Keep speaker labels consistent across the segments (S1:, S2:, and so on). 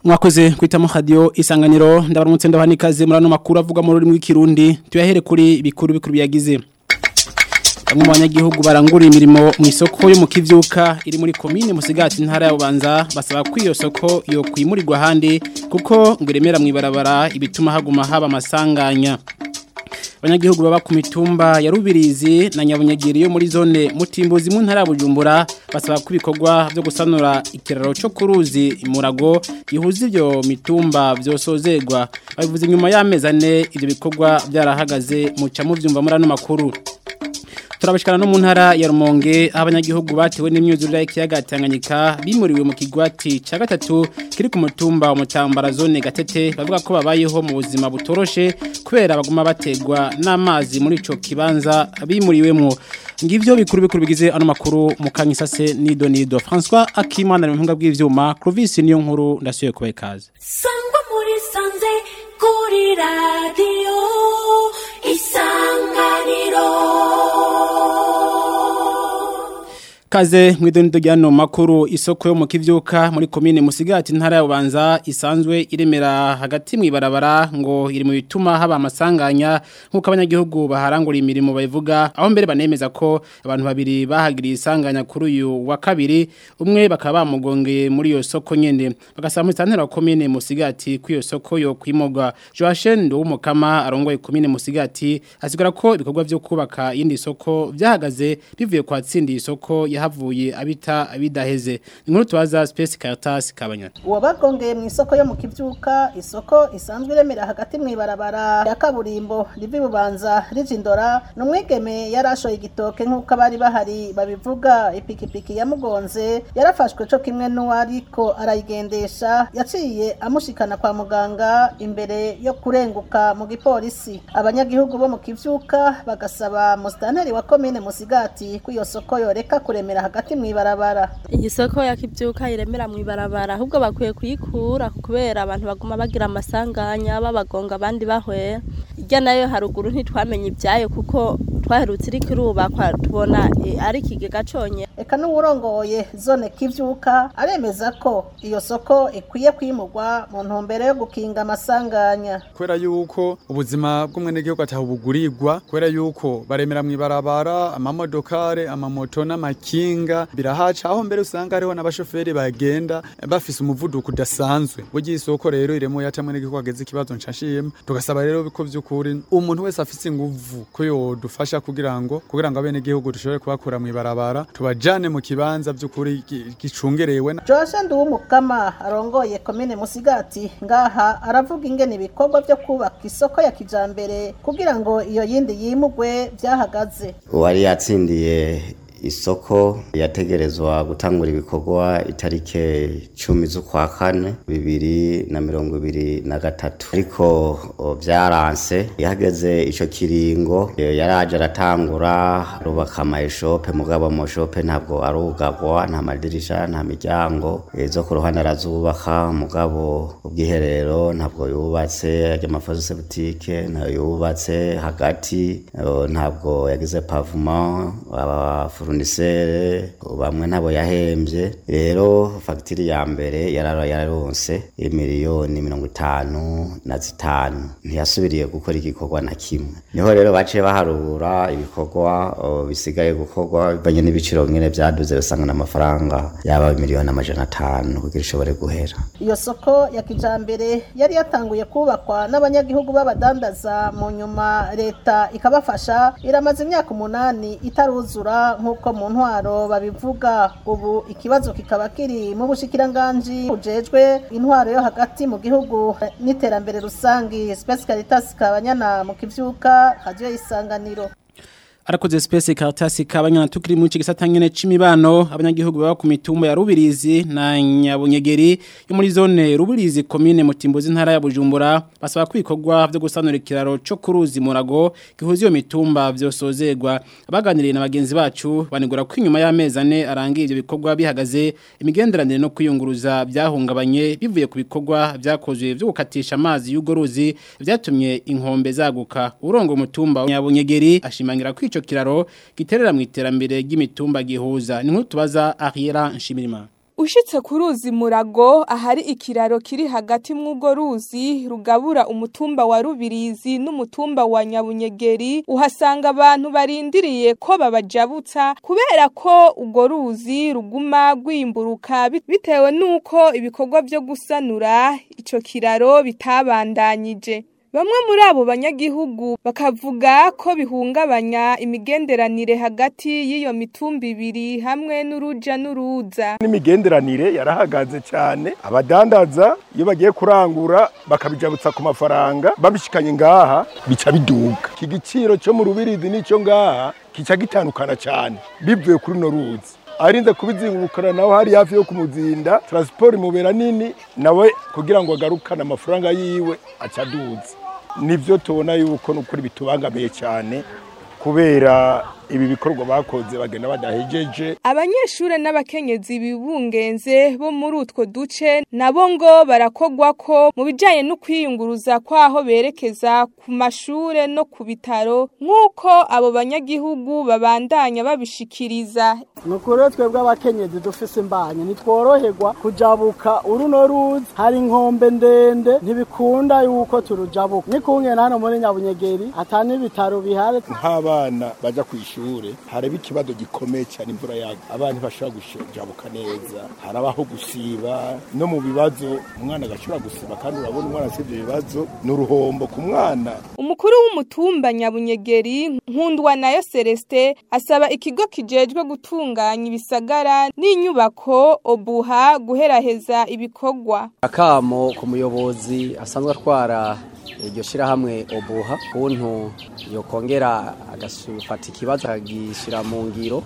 S1: mwakoze kwitamo radio isanganiro ndabaramutse ndabanikaze murano makuru avuga mu rurimi rw'ikirundi tuyahere kuri bikuru bikuru byagize Bamwe mu banyagihugu barangura imirimo mu isoko yo mu kivyuka iri muri commune Musigati ntara ya Bubanza basaba ko iyo soko yo kwimurirwa handi kuko ngo iremera mwibarabara ibituma haguma haba amasanganya abanyagihugu baba ku mitumba ya Rubirizi na Nyabunyagiri yo muri zone Mutimbuzi mu ntara ya Bujumbura basaba ko ibikorwa byo gusanura ikiraro cyo kuruzi imurago gihuza ibyo mitumba byosozegwa babivuze nyuma y'amezi ane ibyo bikorwa byarahagaze mu cyamu byumva muri ano makuru turabashikana no mu ntara ya Rumonge abanyagihugu batewe n'imyuzurire y'ikiyaga Tanganyika bimuriwe mu kigwati ca gatatu kiri ku mutumba wa Mutambara zone Gatete bavuga ko babayeho mu buzima butoroshe kubera baguma bategwa n'amazi muri ico kibanza bimuriwemwo ngivyo bikuru bikuru bigize ano makuru mu Kanyisase Nido Nido François Akimana mu mpinga bw'ivyuma Clovis niyo nkuru ndasuye kubaye kaze
S2: sangwa muri sanze kuri radio isanganiro
S1: Kaze mwidonido ryano makuru isoko yo mu kivyuka muri commune Musigati ntara ya Bubanza isanzwe iremera hagati mwibarabara ngo iri mu bituma haba amasanganya nkuko abanyagihugu baharangura imirimo bayivuga aho mbere banemeza ko abantu babiri bahagiriye isanganya kuri uyu wa kabiri umwe bakaba bamugongeye muri iyo soko nyene bagasaba mu ntara ya commune Musigati ku iyo soko yo kwimogwa Joachim Ndumukama arongoye commune Musigati asigura ko ibikorwa byo kubaka yindi soko byahagaze bivuye kwa tsindi isoko yahavuye abita abidaheze inkuru tubaza Space Caritas kabanyana
S3: uwabagongeye mu isoko yo mu kivyuka isoko isanzwe iremera hagati mu ibarabara ya kaburimbo rivi bubanza rijindora numwigeme yarashoye igitoke nk'uko abari bahari babivuga ipikipiki yamugonze yarafashwe co kimwe n'uwariko arayigendesha yaciye amushikana kwa muganga imbere yo kurenguka mu gipolisi abanyagihugu bo mu kivyuka bagasaba musitanteri wa komine musigati ko iyo soko yoreka kuremera hagati mu ibarabara
S4: iyi soko ya kibyuka iremera mu ibarabara ahubwo bakwiye kuyikura kubera abantu baguma bagira amasanganya babagonga abandi bahwera irya nayo haruguru ntitwamenye ibyayo kuko twaherutse iri kirubakwa tubona eh, ari ikigega conye
S3: eka n'uwurongoye zone kivyuka aremeza ko iyo soko ikwiye kwimurwa mu ntumbero yo gukinga amasanganya
S5: kubera yuko ubuzima bw'umwenegihugu ataho bugurirwa kubera yuko baremera mu ibarabara amamodokare amamoto n'amakinga birahaca aho mbere usanga hariho n'abashoferi bagenda bafise umuvuduko udasanzwe burya isoko rero iremo yatamwe n'igihugu ageze ikibazo nshashiyemo tugasaba rero ko vy'ukuri umuntu wese afise inguvu ko yodufasha kugira ngo kugira ngo abenegihugu dushobore kubakura mu ibarabara tubajane mu kibanza vy'ukuri gi- gicungerewe na-
S3: Joasha Nduwumukama arongoye komine Musigati ngaha aravuga ingene ibikorwa byo kubaka isoko ya kijambere kugira ngo iyo yindi yimugwe vyahagaze
S6: uwari yatsindiye isoko yategerezwa gutangura ibikorwa itarike cumi z'ukwa kane bibiri na mirongo ibiri na gatatu ariko o, vyaranse yahageze ico kiringo eh, yaraje aratangura rubaka amayeshope mugabo amashope ntabwo arugagwa nta madirisha nta miryango eh, zo ku ruhande arazubaka mugabo ubwiherero ntabwo yubatse ry'amafazose butike ntayo yubatse hagati eh, ntabwo yagize pavement abafurunisere bamwe ntabo yahembye rero fagitire ya mbere yarara yararonse miliyoni mirongo itanu na zitanu ntiyasubiriye gukora igikorwa na kimwe niho rero baciye baharura ibikorwa o, bisigaye gukorwa bivanye n'ibiciro nyene vyaduze usanga n'amafaranga yaba miliyoni amajana atanu kugira ishobore guhera
S3: iyo soko ya kijambere yari yatanguye kubakwa n'abanyagihugu b'abadandaza mu nyuma leta ikabafasha iramaze imyaka umunani itaruzura nk'uko mu ntwaro babivuga ubu ikibazo kikaba kiri mu bushikiranganji bujejwe intwaro yo hagati mu gihugu n'iterambere rusangi Space Caritas kabanyana mu kivyuka radio isanganiro
S1: arakoze space Caritas kabanyana tukiri mu gisata nyene c'imibano abanyagihugu baba ku mitumba ya Rubirizi na Nyabunyegeri yo muri zone Rubirizi commune Mutimbuzi ntara ya Bujumbura basaba kwikorwa byo gusanura ikiraro cyo kuruzi murago gihuza iyo mitumba vyosozegwa abaganiriye na bagenzi bacu banigura ko inyuma y'amezi ane arangiye ivyo bikorwa bihagaze imigenderanire no kwiyunguruza byahungabanye bivuye ku bikorwa vyakozwe byo gukatisha amazi y'ugo ruzi vyatumye inkombe zaguka urongo umutumba wa Nyabunyegeri ashimangira ko ico kiraro giterera mu iterambere ry'imitumba gihuza ni nk'utubaza Ariera Nshimirimana
S7: Ushitse ku ruzi murago ahari ikiraro kiri hagati mw'ugo ruzi rugabura umutumba wa Rubirizi n'umutumba wa Nyabunyegeri uhasanga abantu barindiriye ko babajabutsa kubera ko ugo ruzi ruguma rwimburuka bit- bitewe nuko ibikorwa byo gusanura ico kiraro bitabandanyije. Bamwe muri abo banyagihugu bakavuga ko bihungabanya imigenderanire hagati y'iyo mitumba ibiri hamwe n'uruja n'uruza.
S8: n'imigenderanire yarahagaze cyane abadandaza iyo bagiye kurangura bakabijabutsa ku mafaranga babishikanye ngaha bica biduga iki giciro cyo mu rubirizi n'icyo ngaha kica gitandukana cyane bivuye kuri no ruzi arinze kubizingurukana nawe hari hafi yo kumuzinda transport imubera nini nawe kugira ngo agarukane amafaranga yiwe aca aduza nivyo tubona yuko nukuri bitubangamiye cyane kubera ibi bikorwa bakoze bagenda badahejeje
S7: Abanyeshure n'abakenyezi bibungenze bo muri utwo duce nabo ngo barakogwa ko mu bijanye no kwiyunguruza kwaho berekeza ku mashure no ku bitaro nk'uko abo banyagihugu babandanya babishikiriza.
S9: nukuri twebwe abakenyezi dufise imbanye ntitworoherwa kujabuka uruno ruzi hari inkombe ndende ntibikunda yuko turujabuka nikungena hano muri nyabunyegeri ata n'ibitaro bihari
S8: nk'abana baja ku ishure haraba ikibazo gikomeye cyane imvura yaga abana bashobora gujabuka neza harabaho gusiba no mu bibazo umwana agashobora gusiba kandi urabona umwana asibye ibibazo ni uruhombo ku mwana
S7: Umukuru w'umutumba Nyabunyegeri Nkundwa nayo Celestin asaba ikigo kijejwe gutunganya ibisagara n'inyubako obuha guheraheza ibikorwa.
S10: akamo ku muyobozi asanzwe atwara iryo shirahamwe obuha kuntu yokongera agafata ikibazo akagishyira mu ngiro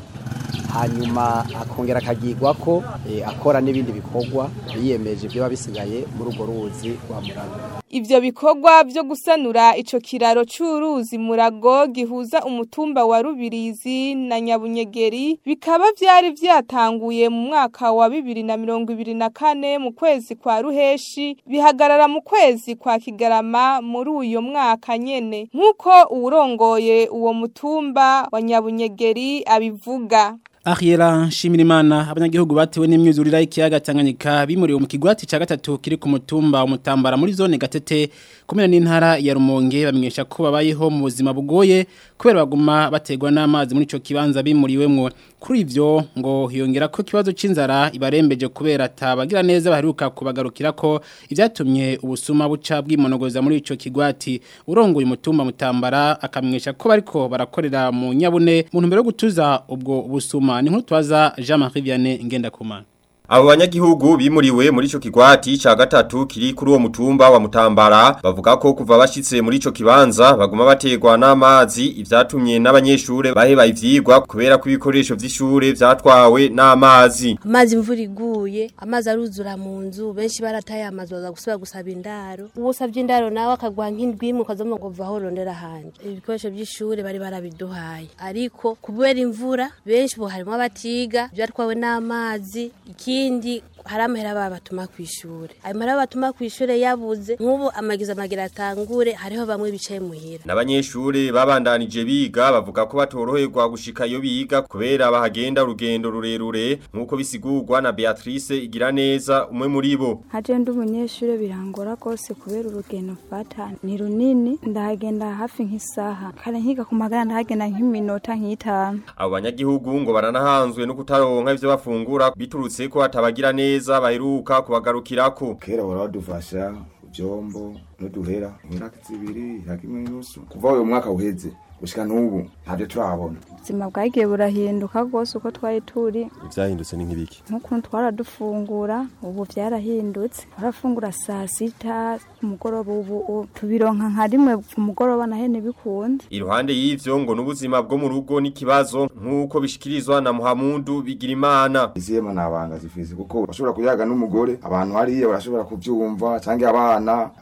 S10: hanyuma akongera akagirwa ko eh, akora n'ibindi bikorwa yiyemeje ibyo biba bisigaye muri urwo ruzi rwa murago
S7: Ivyo bikorwa vyo gusanura ico kiraro c'uruzi murago gihuza umutumba wa Rubirizi na Nyabunyegeri bikaba vyari vyatanguye mu mwaka wa bibiri na mirongo ibiri na kane mu kwezi kwa Ruheshi bihagarara mu kwezi kwa Kigarama muri uyo mwaka nyene nk'uko uwurongoye uwo mutumba wa Nyabunyegeri abivuga.
S1: Ariela Shimirimana abanyagihugu batewe n'imyuzurira y'ikiyaga Tanganyika bimuriwe mu kigwati ca gatatu kiri ku mutumba umutambara muri zone gatete kumena n'intara ya Rumonge bamenyesha ko babayeho mu buzima bugoye kubera baguma bategwa n'amazi muri ico kibanza bimuriwemwo kuri ivyo ngo hiyongera ko kibazo c'inzara ibarembeje kubera tabagira neza baheruka kubagarukira ko ivyatumye ubusuma buca bwimonogoza muri ico kigwati urongoye umutumba mutambara akamenyesha ko bariko barakorera mu nyabune mu ntumbero yo gutuza ubwo busuma ni nkuru twaza Jean-Marie Vianney Ngendakumana
S11: Abo banyagihugu bimuriwe muri ico kigwati ca gatatu kiri kuri uwo mutumba wa Mutambara bavuga ko kuva bashitse muri ico kibanza baguma bategwa n'amazi ivyatumye n'abanyeshure baheba ivyigwa kubera ko ibikoresho vy'ishure vyatwawe n'amazi
S12: amazi imvura iguye amazi aruzura mu nzu benshi barataye amazi baza gusubira gusaba indaro uwusabye indaro nawe akagwa nk'indwi imwe ukazoma ngo vaho rondera hanje ibikoresho by'ishure bari barabiduhaye ariko kubera imvura benshi bo harimo abatiga byatwawe n'amazi ikindi hari amahera babatuma ku ishure ayo mahera batuma ku ishure yabuze nk'ubu amagiza amagira atangure hariho bamwe bicaye muhira
S11: N'abanyeshure babandanije biga bavuga ko batoroherwa gushika iyo biga kubera bahagenda urugendo rurerure nkuko bisigurwa na Beatrice igira neza umwe muri bo
S13: haje ndi umunyeshure birangora rwose kubera urugendo mfata ni runini ndahagenda hafi nk'isaha kare nkiga ku magana ndahagenda nk'iminota nk'itanu
S11: Abo banyagihugu ngo baranahanzwe no kutaronka ivyo bafungura biturutse ko atabagira neza baheruka kubagarukirako
S14: kera baradufasha ivyombo n'uduhera imyaka zibiri imyaka imwe n'inusu kuva uyu mwaka uheze gushika n'ubu ntabyo turabona
S13: ubuzima bwagiye burahinduka rwose uko twari turi
S15: ivyahindutse ni nk'ibiki
S13: nk'ukuntu twaradufungura ubu vyarahindutse twarafungura saa sita ku mugoroba ubu ubu tubironka nka rimwe ku mugoroba na hene bikunze
S11: Iruhande y'ivyo ngo n'ubuzima bwo mu rugo n'ikibazo nk'uko bishikirizwa na Muhamundu Bigirimana
S14: izema nabanga zifise kuko bashobora kuyaga n'umugore abantu hariya barashobora kuvyumva canke abana hari n'abandi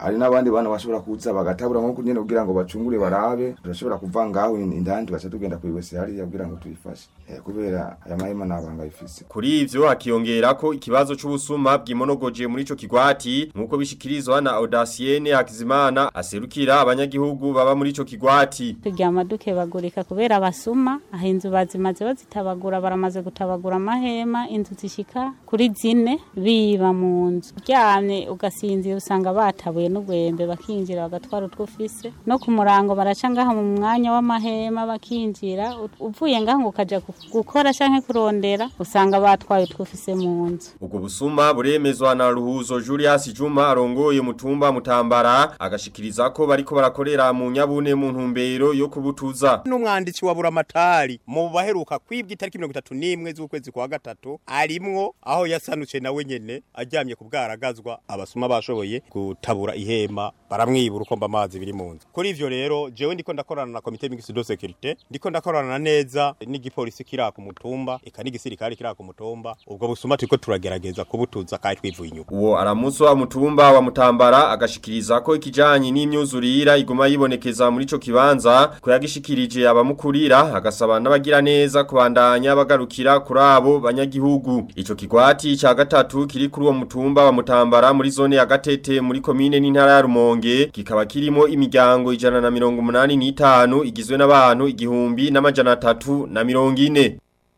S14: n'abandi bana bashobora kuza bagatabura nko kunyene kugira ngo bacungure barabe turashobora kuva ngaho indani tugaca tugenda kuiwese hariya kugira ngo tuyifashe Eh, kubera aya mahema nabanga ifise
S11: Kuri ivyo hakiyongera ko ikibazo c'ubusuma bwimonogoje muri ico kigwati nkuko bishikirizwa na Audacienne Hakizimana aserukira abanyagihugu baba muri ico kigwati.
S15: turyama dukebagurika kubera abasuma aho inzu bazimaze bazitabagura baramaze gutabagura amahema inzu zishika kuri zine biba mu nzu uryamye ugasinzira usanga batabuye n'ugwembe bakinjira bagatwara utwo ufise no ku murango baraca ngaha mu mwanya w'amahema bakinjira U- uvuye ngaha ngo ukaja gu- gukora canke kurondera usanga batwaye utwo ufise mu nzu
S11: Ubwo busuma buremezwa na Ruhuzo Julius Juma arongoye mutumba mutambara agashikiriza ko bariko barakorera mu nyabune mu ntumbero yo kubutuza.
S16: n'umwanditsi wa buramatari mu baheruka kwibwa itariki mirongo itatu n'imwe z'ukwezi kwa gatatu arimwo aho yasanutse nawe nyene aryamye ku bwaragazwa abasuma bashoboye gutabura ihema baramwibura uko mba amazi biri mu nzu kuri ivyo rero jewe ndiko ndakorana na komite mixte de sécurité ndiko ndakorana neza n'igipolisi kiri ku mutumba eka n'igisirikare kiri ku mutumba ubwo busuma turiko turagerageza kubutuza kandi twivuye inyuma
S11: Uwo aramuso wa mutumba wa mutambara agashikiriza ko ikijanye n'imyuzurira iguma yibonekeza muri ico kibanza ko yagishikirije abamukurira agasaba n'abagira neza kubandanya bagarukira kuri abo banyagihugu. Ico kigwati ca gatatu kiri kuri uwo mutumba wa mutambara muri zone ya Gatete muri komine n'intara ya Rumonge kikaba kirimo imiryango ijana na mirongo umunani n'itanu igizwe n'abantu igihumbi n'amajana atatu na mirongo ine.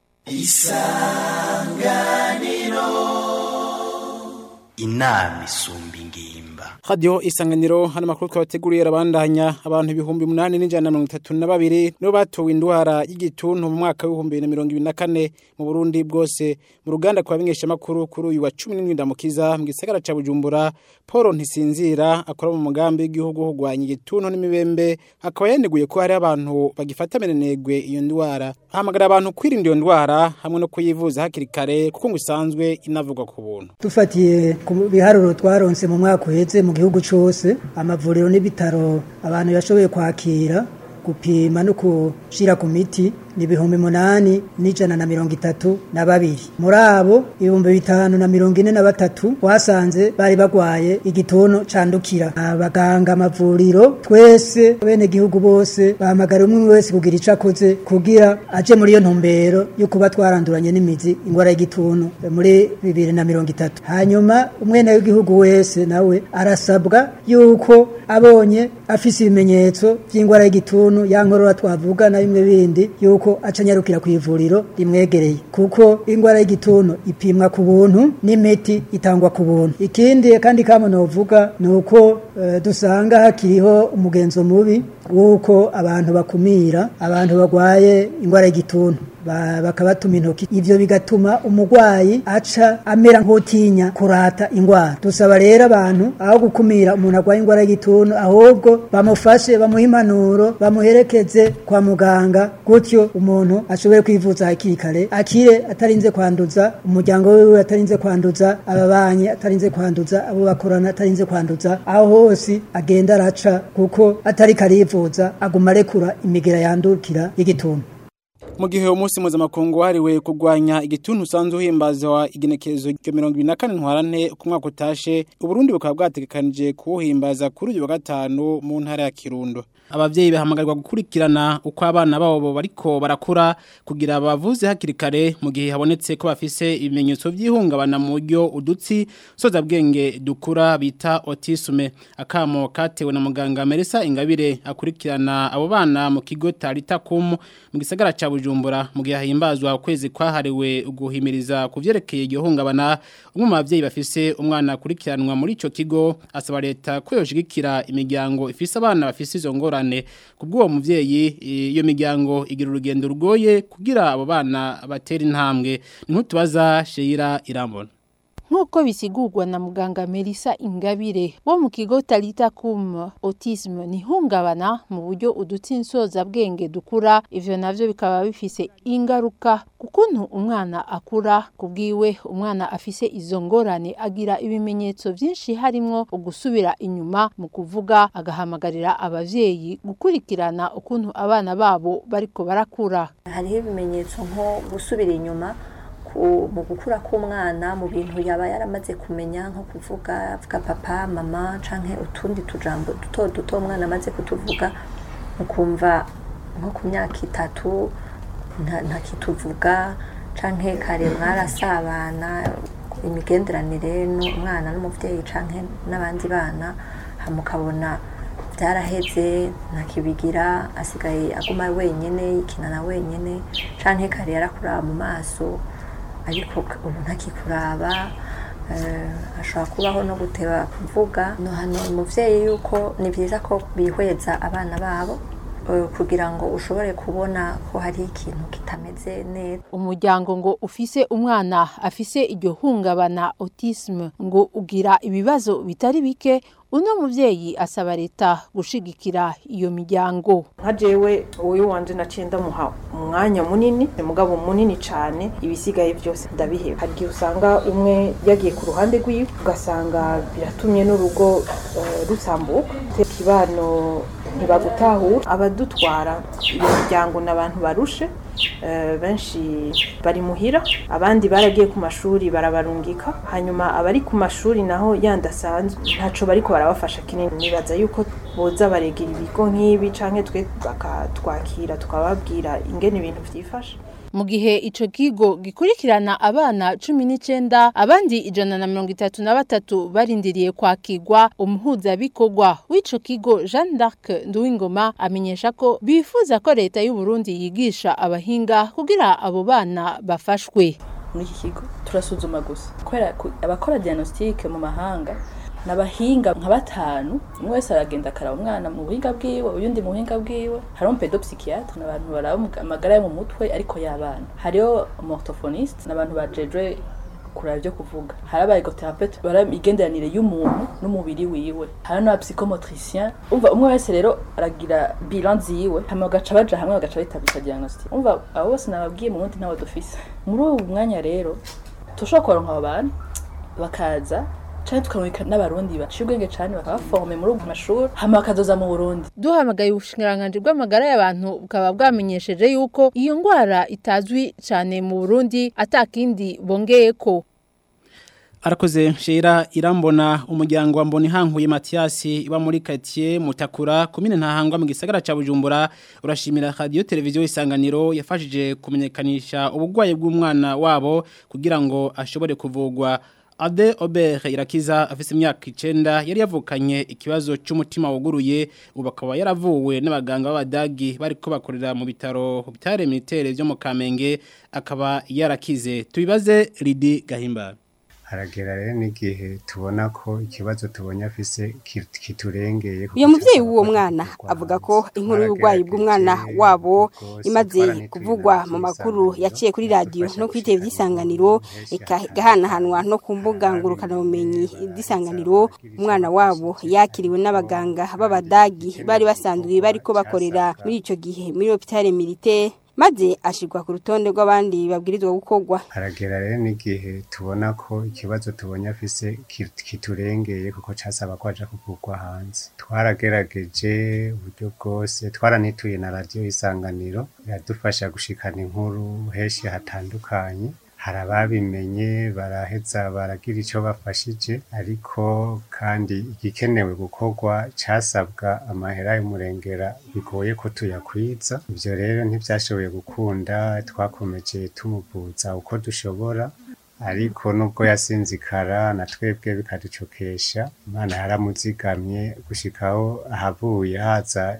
S17: isanganiro inama isumba ingimba
S1: Radio isanganiro hano makuru twabateguriye rabandanya abantu ibihumbi munani n'ijana na mirongo itatu na babiri nibo batowe indwara y'igituntu mu mwaka w'ibihumbi bibiri na mirongo ibiri na kane mu Burundi bwose mu ruganda kwa bimenyesha makuru kuri uyu wa 17 ndamukiza mu gisagara ca Bujumbura Paul Ntisinzira akora mu mugambi w'igihugu hugwanya igituntu n'imibembe akaba yaneguye ko hari abantu bagifata menenegwe iyo ndwara ahamagara abantu kwirinda iyo ndwara hamwe no kuyivuza hakiri kare kuko ngo isanzwe inavugwa ku buntu
S18: dufatiye ku biharuro twaronse mu mwaka uheze mu gihugu cyose amavuriro n'ibitaro abantu yashoboye kwakira gupima no gushira ku miti ni ibihumbi munani n'ijana na mirongo itatu na babiri muri abo ibihumbi bitanu na mirongo ine na batatu twasanze bari bagwaye igituntu candukira abaganga amavuriro twese bene gihugu bose bahamagara umwe wese kugira ico akoze kugira aje muri iyo ntumbero yo kuba twaranduranye n'imizi ingwara y'igituntu muri bibiri na mirongo itatu hanyuma umwene w'igihugu wese nawe arasabwa yuko abonye afise ibimenyetso vy'ingwara y'igituntu ya nkorora twavuga na bimwe bindi yuko acanyarukira ku ivuriro rimwegereye kuko ingwara y'igituntu ipimwa ku buntu n'imiti itangwa ku buntu ikindi kandi kamo novuga ni uko eh, dusanga hakiriho umugenzo mubi w'uko abantu bakumira abantu bagwaye ingwara y'igituntu ba- bakabatuma intoki ivyo bigatuma umugwayi aca amera nk'utinya kurata ingwara dusaba rero abantu aho gukumira umuntu agwaye ingwara y'igituntu ahubwo bamufashe bamuhe impanuro bamuherekeze kwa muganga gutyo umuntu ashobore kwivuza hakiri kare akire atarinze kwanduza umuryango wiwe atarinze kwanduza ababanyi atarinze kwanduza abo bakorana atarinze kwanduza aho hose agenda araca kuko atari karivuza aguma arekura imigera yandukira y'igituntu
S1: mu gihe umunsi mpuzamakungu wahariwe kurwanya igituntu usanzwe uhimbazwa igenekerezo rya mirongo ibiri na kane ntwarante ku mwaka utashe uburundi bukaba bwategekanije kuwuhimbaza kuri uyu wa gatanu mu ntara ya kirundo abavyeyi bahamagarirwa gukurikirana uko abana babo bariko barakura kugira bavuze hakiri kare mu gihe habonetse ko bafise ibimenyetso vy'ihungabana mu buryo udutsi soza bwenge dukura bita autisme akamo katewe na muganga Melissa Ingabire akurikirana abo bana mu kigo Tarita kum mu gisagara ca Bujumbura mu gihe himbazwa ukwezi kwahariwe uguhimiriza kuvyerekeye iryo hungabana umwe mu bavyeyi bafise umwana akurikiranwa muri ico kigo asaba leta ko yoshigikira imiryango ifise abana bafise izo ngorane kubw'uwo muvyeyi iyo miryango igira urugendo rugoye kugira abo bana batera intambwe ni nkutubaza Sheira Irambona
S19: nk'uko bisigurwa na muganga Melissa Ingabire wo mu kigo Talita Kum Autisme ni hungabana mu buryo udutsinsoza bwenge dukura ivyo navyo bikaba bifise ingaruka kukuntu umwana akura kubwiwe umwana afise izo ngorane agira ibimenyetso vyinshi harimwo ugusubira inyuma mu kuvuga agahamagarira abavyeyi gukurikirana ukuntu abana babo bariko barakura
S20: hariho ibimenyetso nko gusubira inyuma ku- mu gukura k'umwana mu bintu yaba yaramaze kumenya nko kuvuga avuga papa mama canke utundi tujambo duto duto umwana amaze kutuvuga ukumva nko ku myaka itatu nta- ntakituvuga canke kare mwarasabana imigenderanire n'umwana n'umuvyeyi canke n'abandi bana hama ukabona byaraheze ntakibigira asigaye aguma wenyene yikinana wenyene canke kare yarakuraba mu maso ariko ubu ntakikuraba eh, ashobora kubaho no guteba kuvuga no hano umuvyeyi yuko ni vyiza ko bihweza abana babo eh, kugira ngo ushobore kubona ko hari ikintu kitameze neza
S19: umuryango ngo ufise umwana afise iryo hungabana autisme ngo ugira ibibazo bitari bike uno muvyeyi asaba leta gushigikira iyo miryango
S21: nka jewe uyu wanje naciye ndamuha umwanya munini umugabo munini cyane ibisigaye byose ndabiheba hari igihe usanga umwe yagiye ku ruhande rwiwe ugasanga biratumye n'urugo eh, rusambuka ikibano ntibagutahura abadutwara iyo miryango ni abantu barushe eh, benshi bari muhira abandi baragiye ku mashuri barabarungika hanyuma abari ku mashuri naho yandi asanzwe ntaco bariko barabafasha kinini nibaza yuko boza baregera ibigo nk'ibi canke twe bakatwakira tukababwira ingene ibintu vyifashe
S19: mu gihe ico kigo gikurikirana abana cumi n'icenda abandi ijana na mirongo itatu na batatu barindiriye kwakirwa umuhuzabikorwa w'ico kigo jeanne d'arc nduwingoma amenyesha ko bifuza ko leta y'u Burundi yigisha abahinga kugira abo bana bafashwe
S22: muri iki kigo turasuzuma gusa kubera ku- abakora diagnostic mu mahanga nabahinga nka batanu umwe wese aragenda akaraba umwana mu buhinga bwiwe uyundi mu buhinga bwiwe hariho umupedopsychiatre ni abantu baraba umuga- amagara yo mu mutwe ariko y'abana hariho umorthophoniste ni abantu bajejwe kuraba ibyo kuvuga hari abaergothérapeute baraba imigenderanire y'umuntu n'umubiri wiwe hari n'abapsychomotricien umva umwe wese rero aragira bilan ziwe hama bagaca baja hamwe bagaca bitabisa diagnostic umva abo bose nababwiye mu wundi nabo dufise muri ubu mwanya rero tushobora kubaronka abo bantu bakaza canke tukarungika n'abarundi baciye ubwenge cane bakabaforme muri ubwo mashuri hama bakazoza mu burundi
S19: duhamagaye ubushikiranganji bw'amagara y'abantu bukaba bwamenyesheje yuko iyo ngwara itazwi cyane mu Burundi atakindi bongeyeko
S1: Arakoze shira irambona umuryango wa mboni hankuye Mathiasi iba muri quartier Mutakura komine ntahangwa mu gisagara ca Bujumbura urashimira radio televiziyo isanganiro yafashije kumenyekanisha ubugwaye bw'umwana wabo kugira ngo ashobore kuvugwa Ade Ober irakiza afise imyaka 9 yari yavukanye ikibazo cy'umutima wuguruye ubu akaba yaravuwe n'abaganga b'abadagi bariko bakorera mu bitaro bitare militaire byo mu Kamenge akaba yarakize tubibaze Lidi Gahimba
S23: haragera rero n'igihe tubona ko ikibazo tubonye afise ki- kiturengeye
S24: uyu mubyeyi w'uwo mwana avuga ko inkuru y'uburwayi bw'umwana wabo imaze kuvugwa mu makuru yaciye kuri radiyo no kuri televiziyo isanganiro ika- igahanahanwa no ku mbuga ngurukanabumenyi z'isanganiro umwana wabo yakiriwe n'abaganga b'abadagi bari basanzwe bariko bakorera muri ico gihe muri hopitale militaire maze ashirwa ku rutonde rw'abandi babwirizwa gukorwa
S23: haragera rero n'igihe tubona ko ikibazo tubonye afise ki- kiturengeye kuko casaba ko aja kuvugwa hanze twaragerageje uburyo bwose twaranituye na radiyo isanganiro iradufasha gushikana inkuru henshi hatandukanye hari ababimenye baraheza baragira icyo bafashije ariko kandi igikenewe gukorwa casabwa amahera y'umurengera bigoye ko tuyakwiza ivyo rero ntivyashoboye gukunda twakomeje tumuvuza uko dushobora ariko nubwo yasinzikara na twebwe bikaducokesha imana yaramuzigamye gushikaho ahavuye haza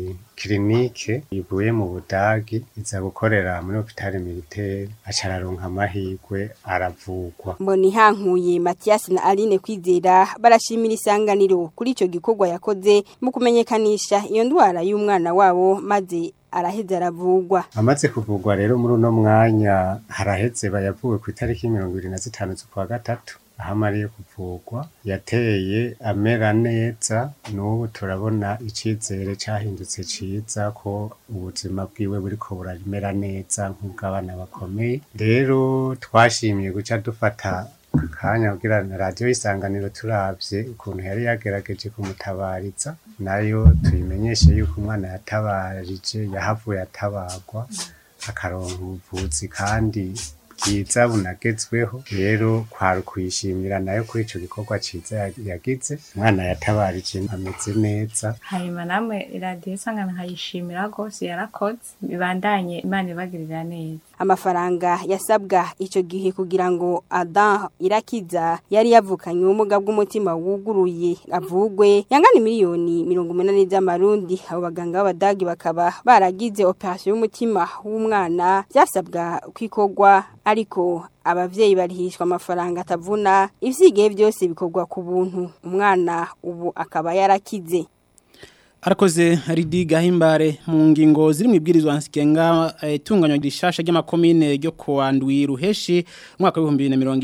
S23: kirinike ivuye mu budagi iza gukorera muri hopitale militaire aca araronka amahirwe aravugwa
S24: mboni hankuye Mathias na Aline kwizera barashimira isanganiro kuri ico gikorwa yakoze mu kumenyekanisha iyo ndwara y'umwana wabo maze araheze aravugwa
S23: amaze kuvugwa rero muri uno mwanya haraheze bayavuwe ku itariki mirongo ibiri na zitanu z'ukwa gatatu aho amariye kuvugwa yateye amera neza n'ubu turabona icizere cahindutse ciza ko ubuzima bwiwe buriko buramera neza nk'ubw'abana bakomeye rero twashimiye guca dufata akanya kugira na radiyo y'isanganiro turavye ukuntu yari yagerageje kumutabariza nayo tuyimenyeshe yuko umwana yatabarije yahavuye atabarwa akaronka ubuvuzi kandi bwiza bunagezweho rero kwari kuyishimira nayo kuri ico gikorwa ciza ya- yagize umwana yatabarije ameze neza
S2: hanyuma namwe iradiyo isangano nkayishimira rwose yarakoze bibandanye imana ibagirira neza
S24: amafaranga yasabwa ico gihe kugira ngo Adam Irakiza yari yavukanye ubumuga bw'umutima wuguruye avugwe yangana miliyoni mirongo umunani z'amarundi abo baganga b'abadagi bakaba baragize operation y'umutima w'umwana byasabwa kwikorwa ariko abavyeyi barihishwa amafaranga atavuna ivyigihe byose bikorwa ku buntu umwana ubu akaba yarakize
S1: Arakoze Ridi Gahimbare mu ngingo ziri mu ibwirizwa nsigenga itunganywa rishasha ry'amakomine ryo kuwandwi ruheshi umwaka wa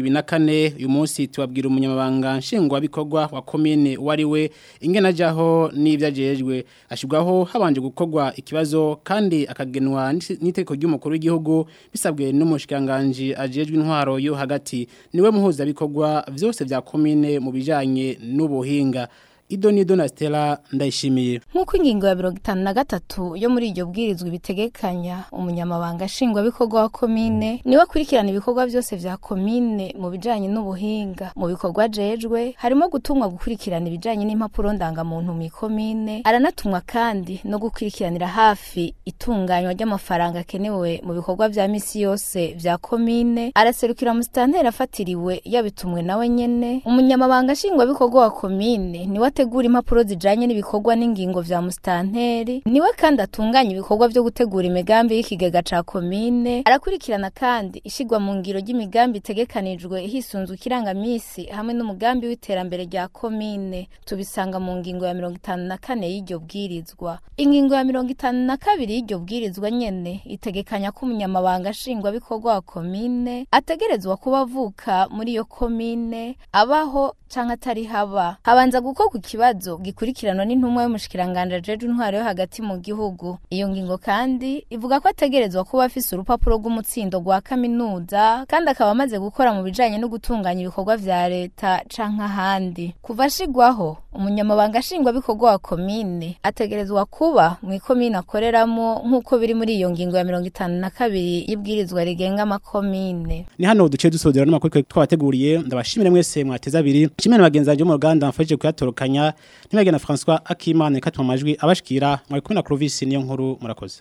S1: 2024 uyu munsi tubabwira umunyamabanga nshingwa bikorwa wa komine wari we ingena jaho n'ivyajejwe ashibwaho habanje gukorwa ikibazo kandi akagenwa n'iteko ry'umukuru w'igihugu bisabwe n'umushikanganje ajejwe intwaro yo hagati niwe muhuza bikorwa vyose vya komine mu bijanye n'ubuhinga Idoni Donastella ndayishimiye
S4: Nk'uko ingingo ya mirongo itanu na gatatu yo muri iryo bwirizwa ibitegekanya umunyamabanga nshingwabikorwa wa komine niwe akurikirana ibikorwa byose vya komine mu bijanye n'ubuhinga mu bikorwa ajejwe harimo gutumwa gukurikirana ibijanye n'impapuro ndangamuntu mu komine aranatumwa kandi no gukurikiranira hafi itunganywa ry'amafaranga akenewe mu bikorwa vya misi yose vya komine araserukira musitanteri afatiriwe yabitumwe nawe nyene umunyamabanga nshingwabikorwa wa komine niwe ategura impapuro zijanye n'ibikorwa n'ingingo vya mustanteri niwe kandi atunganya ibikorwa vyo gutegura imigambi y'ikigega ca komine arakurikirana kandi ishigwa mu ngiro ry'imigambi itegekanijwe hisunzwe ikirangamisi hamwe n'umugambi w'iterambere rya komine tubisanga mu ngingo ya mirongo itanu na kane y'iryo bwirizwa ingingo ya mirongo itanu na kabiri y'iryo bwirizwa nyene itegekanya ko umunyamabanga nshingwabikorwa wa komine ategerezwa kuba avuka muri iyo komine abaho canke atari haba habanza gukorwa ikibazo gikurikiranwa n'intumwa y'umushikiranganje ajejwe intwaro yo hagati mu gihugu iyo ngingo kandi ivuga ko ategerezwa kuba afise urupapuro rw'umutsindo rwa kaminuza kandi akaba amaze gukora mu bijanye no gutunganya ibikorwa vya leta canke ahandi kuva ashigwaho umunyamabanga nshingwabikorwa wa komine ategerezwa kuba mu ikomine akoreramo nk'uko biri muri iyo ngingo ya mirongo itanu na kabiri y'ibwirizwa rigenga amakomine
S1: ni hano duce dusodera n'amakuru twabateguriye ndabashimire mwese mwateza abiri nshimire bagenzi banjye bo mu ruganda mfashije kuyatorokanya ntibagena François Akimana ikatuma amajwi abashikira mwari kumwe na Clovis niyo nkuru murakoze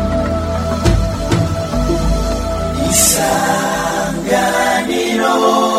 S17: isanganiro